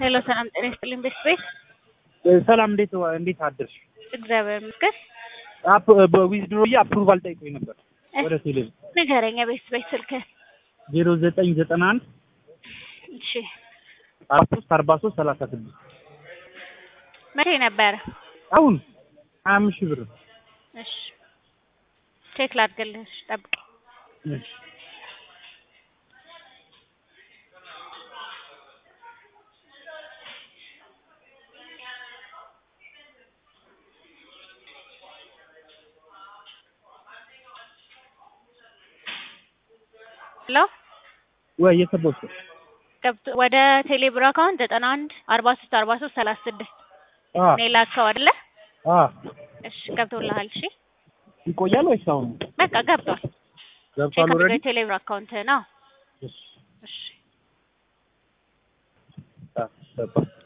ሄሎ ሰላም ጤና ይስጥልኝ ቤት ቤት ሰላም እንዴት ዋ- እንዴት አደርሽ? እግዚአብሔር ይመስገን። አፕ በዊዝድሮ አፕሩቫል ጠይቆኝ ነበር ወደ ቴሌቪዥን ንገረኝ የቤት ቤት ስልክ ዜሮ ዘጠኝ ዘጠና አንድ እሺ አራት ሶስት አርባ ሶስት ሰላሳ ስድስት መቼ ነበረ? አሁን ሀያ አምስት ሺህ ብር ነው። እሺ ቼክ ላድርግልህ። እሺ ጠብቅ። እሺ። ሄሎ ወይ የሰቦት ገብቶ ወደ ቴሌብር አካውንት ዘጠና አንድ አርባ ሶስት አርባ ሶስት ሰላሳ ስድስት አ እኔ ላከው አይደለ? አ እሺ ገብቶልሃል። እሺ ይቆያል ወይስ አሁን በቃ ገብቷል። ገብቷል? ቼክ ኦልሬዲ አድርገው የቴሌብር አካውንት ነው። እሺ እሺ አ ገባ